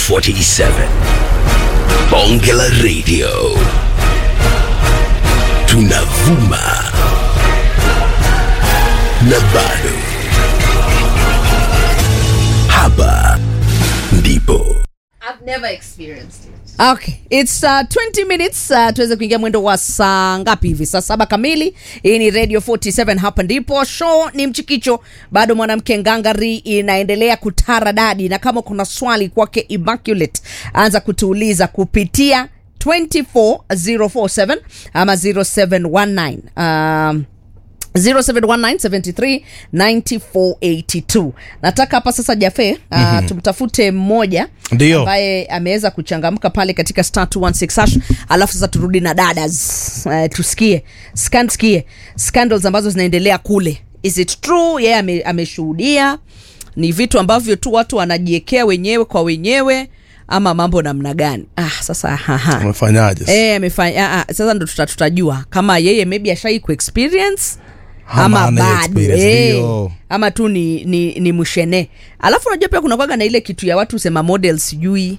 47 bonge la radio tunavuma na bado hapa ndipo I've never experienced it. Okay, it's uh, 20 minutes uh, tuweze kuingia mwendo wa saa ngapi hivi? Saa saba kamili. Hii ni Radio 47, hapa ndipo show ni mchikicho. Bado mwanamke ngangari inaendelea kutara dadi, na kama kuna swali kwake Immaculate, anza kutuuliza kupitia 24047 ama 0719 um, 0719739482 nataka hapa sasa jafe uh, mm-hmm. tumtafute mmoja Ndio. ambaye ameweza kuchangamka pale katika star 216 hash alafu sasa turudi na dadas uh, tusikie scan tusikie scandals ambazo zinaendelea kule is it true yeye ame, ameshuhudia ni vitu ambavyo tu watu wanajiekea wenyewe kwa wenyewe ama mambo namna gani ah, sasa haha. umefanyaje sasa? Eh, amefanya ah, ah, sasa ndo tuta, tutajua kama yeye maybe ashai kuexperience Ama ama hana hiyo bado experience, eh, ndio. ama tu ni, ni, ni mshene alafu unajua pia kuna kwaga na ile kitu ya watu sema model sijui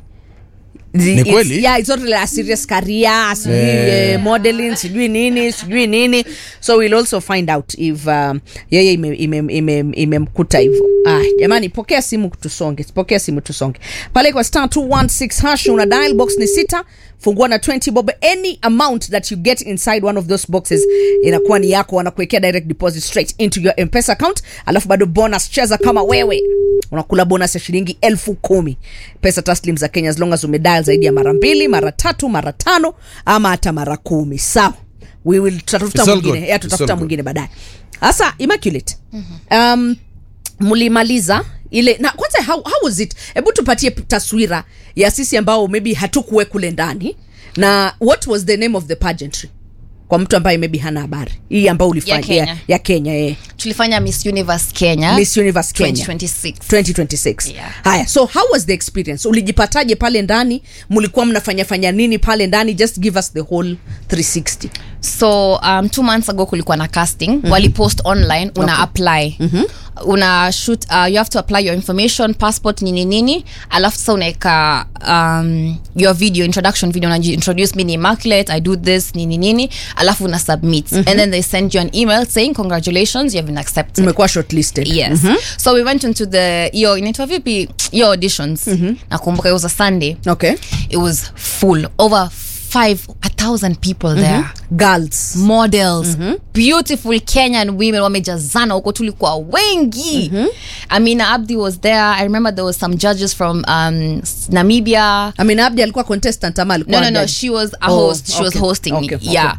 The- Ni it's- kweli? yeah, it's not really a serious career sijui Eh. eh, modeling sijui nini sijui nini so we'll also find out if um, yeye imemkuta ime, ime, ime imemkuta hivyo ah, jamani pokea simu tusonge pokea simu tusonge pale kwa star 216 hash una dial box ni sita fungua na 20 bob any amount that you get inside one of those boxes inakuwa ni yako wanakuwekea direct deposit straight into your mpesa account alafu bado bonus cheza kama wewe unakula bonus ya shilingi elfu kumi pesa taslim za kenya as long as umedial zaidi ya mara mbili mara tatu mara tano ama hata mara kumi sawa we will tutatafuta It's all mwingine good. ya It's tutafuta all good. mwingine baadaye sasa immaculate um, mlimaliza ile na kwanza how, how was it hebu tupatie p- taswira ya sisi ambao maybe hatukuwe kule ndani na what was the name of the pageantry kwa mtu ambaye maybe hana habari hii ambayo ulifanya Kenya. ya, ya kenya eh. tulifanya miss universe kenya miss universe kenya 2026 2026 Yeah. haya so how was the experience ulijipataje pale ndani mlikuwa mnafanya fanya nini pale ndani just give us the whole 360 so um, two months ago kulikuwa na casting mm-hmm. walipost online una okay. apply mm-hmm. una shoot uh, you have to apply your information passport nini nini alafu sasa unaweka um, your video introduction video unajiintroduce me ni immaculate i do this nini nini alafu una submit mm-hmm. and then they send you an email saying congratulations you have been accepted umekuwa shortlisted yes so we went into the your inaitwa vipi your auditions nakumbuka it was a sunday okay it was full over five a thousand people there girls models beautiful kenyan women wamejazana huko tulikuwa wengi amina abdi was there i remember there was some judges from um, s- namibia I mean, Abdi alikuwa contestant ama alikuwa no no no judge? she was a Oh, host she was okay, hosting okay, okay. yeah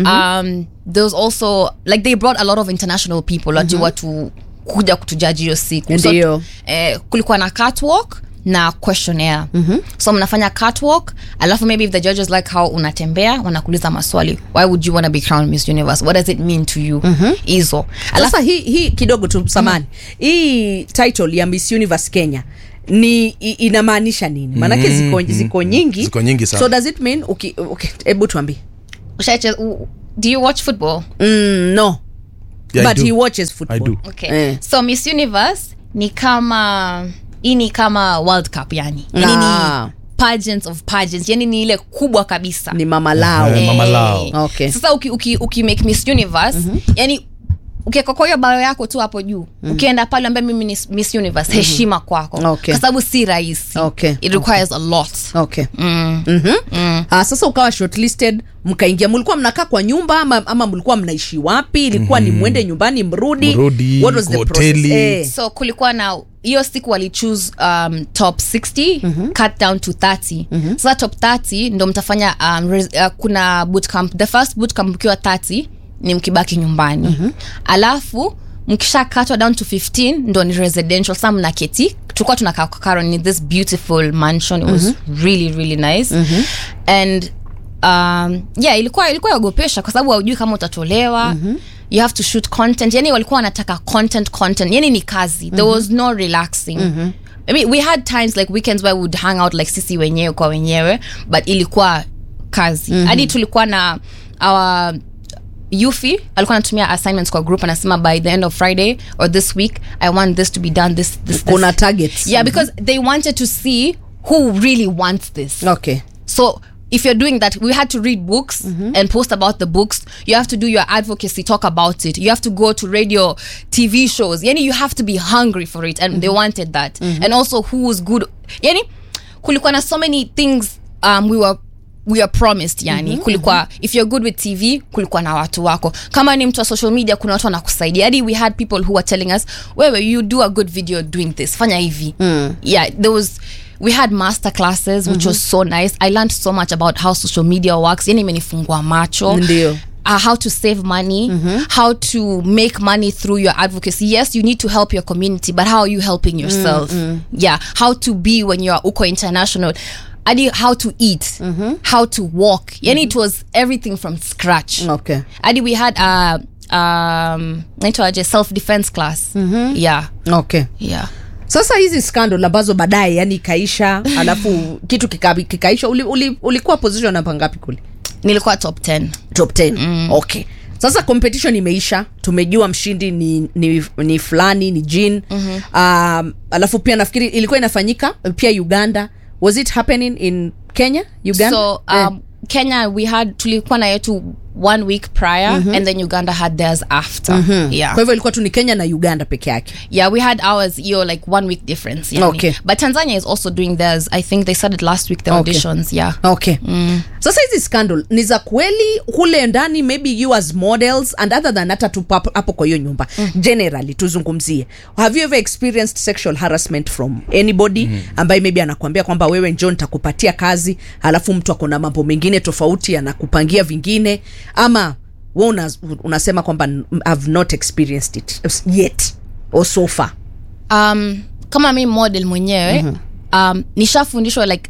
um there was also like they brought a lot of international people watu watu kuja kutujaji hiyo siku Ndio. eh, kulikuwa na catwalk na questionnaire mm-hmm. so mnafanya catwalk alafu maybe if the judges like how unatembea wanakuuliza maswali why would you want to be crowned miss universe what does it mean to you hizo sasa hii hii kidogo tu samani hii title ya miss universe kenya ni i- inamaanisha nini maanake ziko, ziko nyingi Ziko nyingi sana. so does it mean uki- okay, hebu tuambie Ushache- u- do you watch football mm, no Yeah, I but do. he watches football I do. okay Eh. so miss universe ni kama hii ni kama world cup yani yani Ah. ni pageants of pageants yani ni ile kubwa kabisa ni mama lao Eh, mama lao. Okay. sasa uki, uki, uki make miss universe mm-hmm. yani ukiweka kwa hiyo bao yako tu hapo juu mm-hmm. ukienda pale ambaye mimi ni miss universe mm-hmm. heshima kwako Okay. kwa sababu si rahisi Okay. it requires a lot okay mm-hmm. Ah, sasa ukawa shortlisted mkaingia mlikuwa mnakaa kwa nyumba ama, ama mlikuwa mnaishi wapi ilikuwa ni mwende nyumbani mrudi Mrudi, What was the kwa process? hoteli. Eh. so kulikuwa na hiyo siku walichoose um, top 60 mm-hmm. cut down to 30 mm-hmm. sasa top 30 ndo mtafanya um, res, uh, kuna bootcamp the first bootcamp ukiwa 30 ni mkibaki nyumbani mm-hmm. alafu mkisha katwa down to 15 ndo ni residential sa mnaketi tulikuwa tunakaa kwa Karen in this beautiful mansion it was really really nice and um, yeah ilikuwa ilikuwa yaogopesha kwa sababu haujui kama utatolewa you have to shoot content yani walikuwa wanataka content content yani ni kazi there was no relaxing I mean, we had times like weekends where we would hang out like sisi wenyewe kwa wenyewe but ilikuwa kazi hadi tulikuwa na our yufi alikuwa anatumia assignments kwa group anasema by the end of friday or this week i want this to be done this, this, this. kuna targets yeah because they wanted to see who really wants this okay so if you're doing that we had to read books and post about the books you have to do your advocacy talk about it you have to go to radio tv shows yani you have to be hungry for it and they wanted that and also who was good yani kulikuwa na so many things um, we were we are promised yani kulikuwa if you're good with tv kulikuwa na watu wako kama ni mtu wa social media kuna watu wanakusaidia hadi we had people who were telling us wewe you do a good video doing this fanya hivi yeah there was we had master classes which was so nice i learned so much about how social media works yani imenifungua macho Ndio. uh, how to save money how to make money through your advocacy yes you need to help your community but how are you helping yourself yeah how to be when you're uko international adi how to eat how to walk yani it was everything from scratch okay adi we had uh, um, naitwaje self defense class yeah okay yeah sasa hizi scandal ambazo baadaye yani ikaisha alafu kitu kika, kikaisha uli, uli, ulikuwa position namba ngapi kule nilikuwa top 10 top 10 mm. okay sasa competition imeisha tumejua mshindi ni, ni, ni fulani ni jin mm-hmm. um, alafu pia nafikiri ilikuwa inafanyika pia uganda was it happening in kenya uganda so um, kenya we had tulikuwa na yetu one week prior and then uganda had theirs after yeah kwa hivyo ilikuwa tu ni kenya na uganda peke yake yeah we had ours yo like one week difference yani. Okay. but tanzania is also doing theirs i think they started last week the Okay. auditions yeah okay mm. sasa hizi scandal ni za kweli kule ndani maybe you as models and other than hata tu papo- hapo kwa hiyo nyumba mm. generally tuzungumzie have you ever experienced sexual harassment from anybody mm. ambaye maybe anakuambia kwamba wewe njo nitakupatia kazi alafu mtu akona mambo mengine tofauti anakupangia vingine ama we una, unasema kwamba i've not experienced it yet or so far um, kama mi model mwenyewe um, nishafundishwa like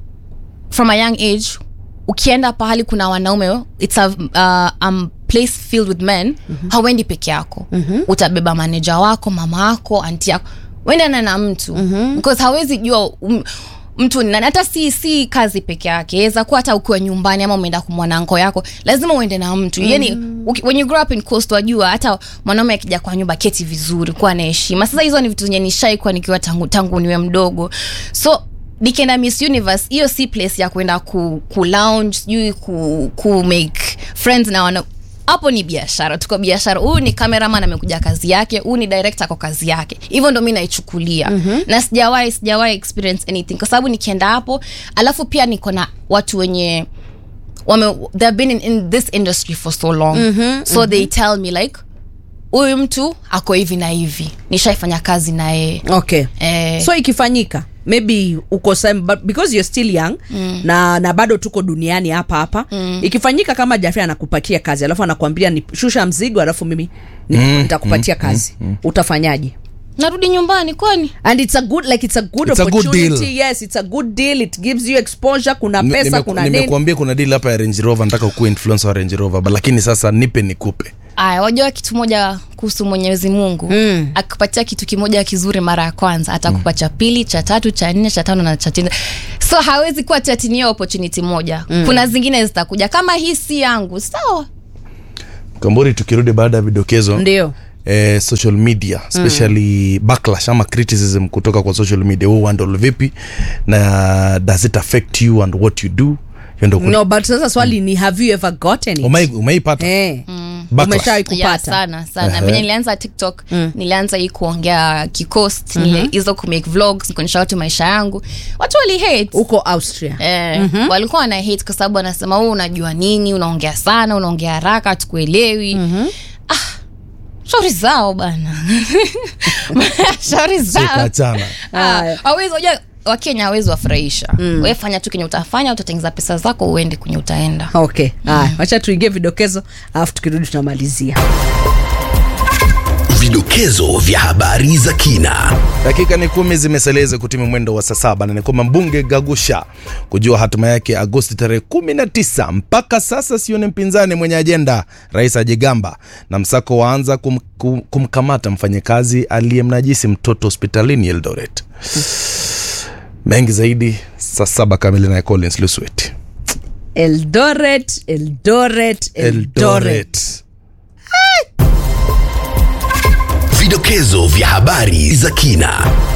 from a young age ukienda pahali kuna wanaume it's a uh, um, place filled with men hauendi peke yako utabeba maneja wako mama wako anti yako uendana na mtu because hawezi jua um, mtu ni nani hata si si kazi peke yake weza kuwa hata ukiwa nyumbani ama umeenda kumwona anko yako lazima uende na mtu mm. yani uki- when you grow up in coast wajua hata mwanaume akija kwa nyumba keti vizuri kuwa na heshima sasa hizo ni vitu zenye nishaikuwa nikiwa tangu, tangu niwe mdogo so nikienda miss universe hiyo si place ya kwenda ku, ku lounge sijui ku, ku make friends na wana hapo ni biashara tuko biashara huyu ni cameraman amekuja kazi yake huyu ni director kwa kazi yake hivyo ndo mi naichukulia mm-hmm. na sijawahi sijawahi experience anything kwa sababu nikienda hapo alafu pia niko na watu wenye wame they've been in, in this industry for so long mm-hmm, so mm-hmm. they tell me like huyu mtu ako hivi na hivi nishaifanya kazi na yeye okay eh, so ikifanyika maybe uko some, but because you're still young mm. na na bado tuko duniani hapa hapa mm. ikifanyika kama jafri anakupatia kazi alafu anakuambia ni shusha mzigo alafu mimi ni- nitakupatia kazi utafanyaje narudi nyumbani kwani and it's a good like it's a good It's a good opportunity deal. yes it's a good deal it gives you exposure kuna Nime- pesa nimeku- kuna nini nimekuambia kuna deal hapa ya range rover nataka ukuwa influencer wa range rover but lakini sasa nipe nikupe aya wajua kitu moja kuhusu mwenyezi mungu mm. akipatia kitu kimoja kizuri mara ya kwanza atakupa cha pili cha tatu cha nne cha tano na cha tisa so hawezi kuwa tatinia opportunity moja mm. kuna zingine zitakuja kama hii si yangu sawa kambori tukirudi baada ya vidokezo ndio eh, social media especially mm. backlash ama criticism kutoka kwa social media huu handle vipi na does it affect you and what you do hiyo ndo kuna- no but sasa swali ni have you ever gotten it Umai- umeipata eh Backlash. umeshawahi yeah, kupata sana sana Ehe. venye nilianza tiktok nilianza hii kuongea kikost mm hizo kumake vlogs kuonyesha watu maisha yangu watu wali hate uko austria Eh, mm-hmm. walikuwa wana hate kwa sababu wanasema huu unajua nini unaongea sana unaongea haraka hatukuelewi mm-hmm. ah, shauri zao bana shauri zao Sikaachana. Ah, Haya. hawezi unajua wakenya hawezi wafurahisha mm. we fanya tu kenye utafanya utatengeza pesa zako uende kwenye utaenda okay haya wacha tuingie vidokezo alafu tukirudi tunamalizia Vidokezo vya habari za kina. dakika ni kumi zimeseleza kutimu mwendo wa saa saba na ni kwamba mbunge gagusha kujua hatima yake agosti tarehe 19 mpaka sasa sione mpinzani mwenye ajenda rais ajigamba na msako waanza kum, kum, kumkamata mfanyakazi aliyemnajisi mtoto hospitalini eldoret mengi zaidi saa saba kamili naye collins luswet eldoret eldoret eldoret eldoret Vidokezo vya habari za kina.